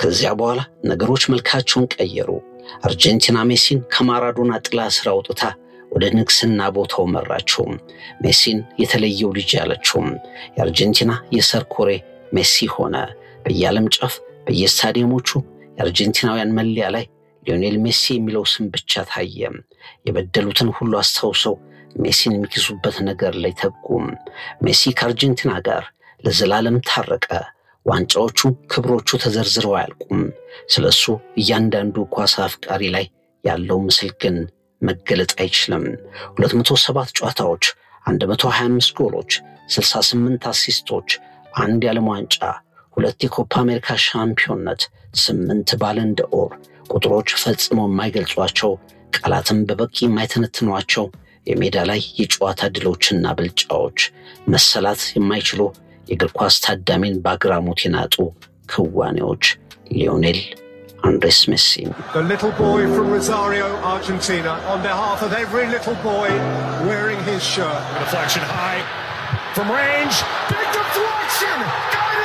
ከዚያ በኋላ ነገሮች መልካቸውን ቀየሩ። አርጀንቲና ሜሲን ከማራዶና ጥላ ስር አውጥታ ወደ ንግስና ቦታው መራቸው። ሜሲን የተለየው ልጅ ያለችውም የአርጀንቲና የሰርኮሬ ሜሲ ሆነ። በየዓለም ጫፍ በየስታዲየሞቹ የአርጀንቲናውያን መለያ ላይ ሊዮኔል ሜሲ የሚለው ስም ብቻ ታየ። የበደሉትን ሁሉ አስታውሰው ሜሲን የሚክሱበት ነገር ላይ ተጉም። ሜሲ ከአርጀንቲና ጋር ለዘላለም ታረቀ። ዋንጫዎቹ፣ ክብሮቹ ተዘርዝረው አያልቁም። ስለ እሱ እያንዳንዱ ኳስ አፍቃሪ ላይ ያለው ምስል ግን መገለጥ አይችልም። 207 ጨዋታዎች፣ 125 ጎሎች፣ 68 አሲስቶች፣ አንድ የዓለም ዋንጫ፣ ሁለት የኮፓ አሜሪካ ሻምፒዮንነት፣ ስምንት ባለንደ ኦር ቁጥሮች ፈጽሞ የማይገልጿቸው ቃላትም በበቂ የማይተነትኗቸው የሜዳ ላይ የጨዋታ ድሎችና ብልጫዎች መሰላት የማይችሉ የእግር ኳስ ታዳሚን በአግራሞት የናጡ ክዋኔዎች ሊዮኔል አንድሬስ ሜሲ The little boy from Rosario, Argentina, on behalf of every little boy wearing his shirt. Deflection high from range. Big deflection.